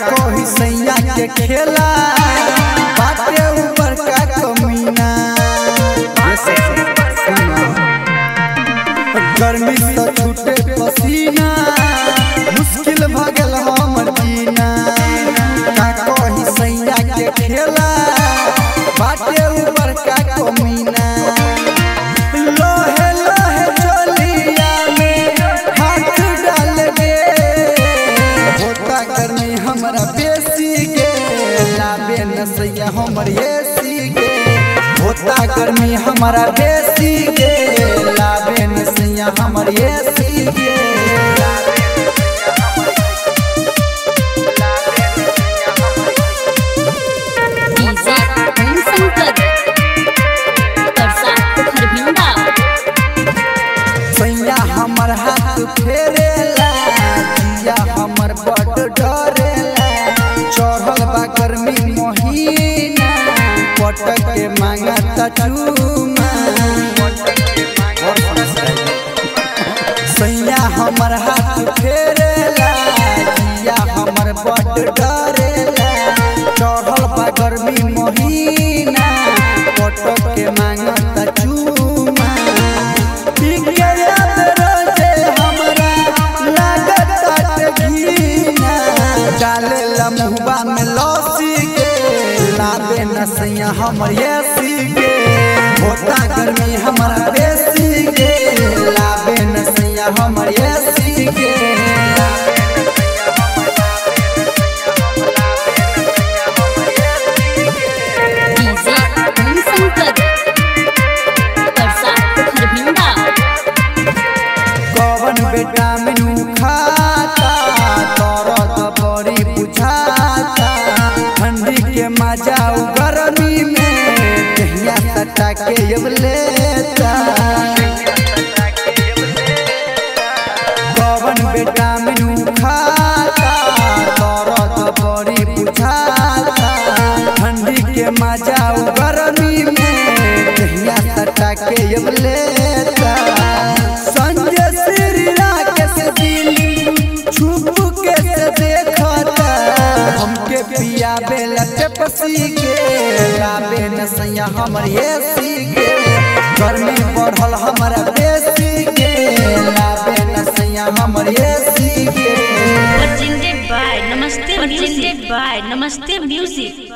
कही सैया के खेला बाटे ऊपर का कमीना ये सब सुना। गर्मी से छूटे पसीना मुश्किल भ गेल हमर जीना का कही सैया के खेला बाटे ऊपर का कमीना लोहे लोहे चोलिया में हाथ डाल गे होता गर्मी हमरा बेसी गे लाबे न सैया हमर एसी गे होता गर्मी हमरा बेसी गे लाबे न सैया हमर एसी गे डीजे ओम शंकर परसा खरभिंडा सैया हमर हाथ फेरेला जिया हमर बड डरेला चढ़ल बा गर्मी महीना पटक के मांगा चूमा सैया हमर हाथ फेरेला जिया हमर बड डरेला चढ़ल बा गर्मी महीना पटक के मांगा चूमा डाले मुहबा में लौसी के लाबे नसैया हमर एसी के होता गर्मी हमारा बेसी के लाबे नसैया हमर एसी के डीजे ओम शंकर परसा खरभिंडा कवन विटामिन खाता तरत बड़ी बुझाता ठंडी के मजा उ गर्मी में कहिया सटा के अब लेता कवन विटामिन खाता तरत बड़ी बुझाता ठंडी के मजा उ गर्मी में कहिया सटा के अब लेता संजय श्री राकेश दिल छुप के से देखता हमके पिया बेला पेपसी के लाबे न सैया हमर एसी के गर्मी बढ़ल हमरा बेसी के लाबे न सैया हमर एसी के presented by Namaste Presented by Namaste Music.